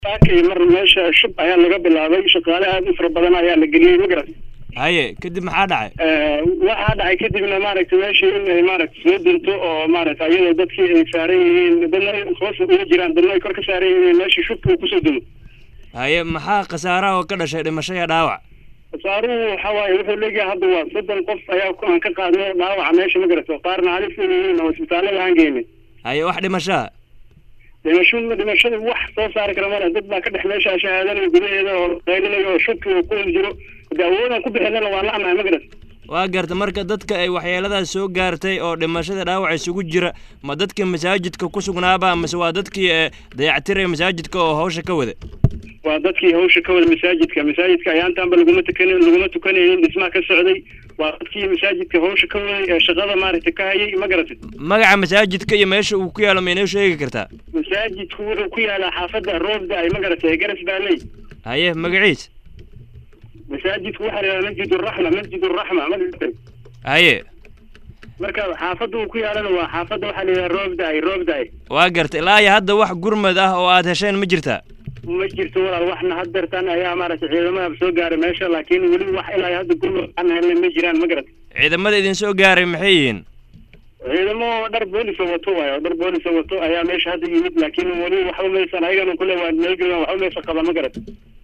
saakay mar meesha shub ayaa laga bilaabay shaqaale aad u fara badan ayaa la geliyey ma garat haye kadib maxaa dhacay waxaa dhacay kadibna maaragtay meeshii in ay maaragtay soo dunto oo maaragtay ayadoo dadkii ay saaran yihiin dadna ay hoos uga jiraan dadna ay kor ka saaran yihiin meeshii shubka uu kusoo dumo haye maxaa khasaaraha oo ka dhashay dhimasho iyo dhaawac khasaaruhu waxa waaye wuxuu leeyahay hadda waa soddon qof ayaa aan ka qaadnay dhaawaca meesha ma garato qaarna halis u yihiin oo isbitaallada aan geynay haye wax dhimashaa dhimasho dhimashada wax soo saari kara male dad baa ka dhex meesha shahaadanayo gudaheeda oo qaylinayo oo shubki uu ku jiro de awoodaan ku bixinana waa la amahay ma garat waa garta marka dadka ay waxyeeladaas soo gaartay oo dhimashada dhaawac isugu jira ma dadkii masaajidka ku sugnaaba mase waa dadkii dayactiraya masaajidka oo hawsha ka wada waa dadkii hawsha ka wada masaajidka masaajidka ayaantaanba laguma tukan laguma tukanaynin dhismaha ka socday waa dadkii masaajidka hawsha ka waday ee shaqada maaragtay ka hayay ma garatid magaca masaajidka iyo meesha uu ku yaalo ma inoo sheegi kartaa masaajidku wuxuu ku yaalaa xaafadda roobda ay ma garatay garas baaley haye magaciis masaajidku waxaa la yidhaha masjid uraxma masjid uraxma ma garatay haye marka xaafadda uu ku yaalana waa xaafadda waxaa la yidhaha roobdaay roobdaay waa garta ilaa iyo hadda wax gurmad ah oo aad hesheen ma jirtaa ma jirto walaal waxna haddeertan ayaa maaragtay ciidamada soo gaaray meesha laakiin weli wax ilaa hadda gurmad aan helnay ma jiraan ma garat ciidamada idin soo gaaray maxay yihiin ciidamo dhar boolisa wato waayo dhar boolisa wato ayaa meesha hadda yimid laakiin weli waxba maysan ayagana kule waa meelgeedan waxba maysan qaba ma garat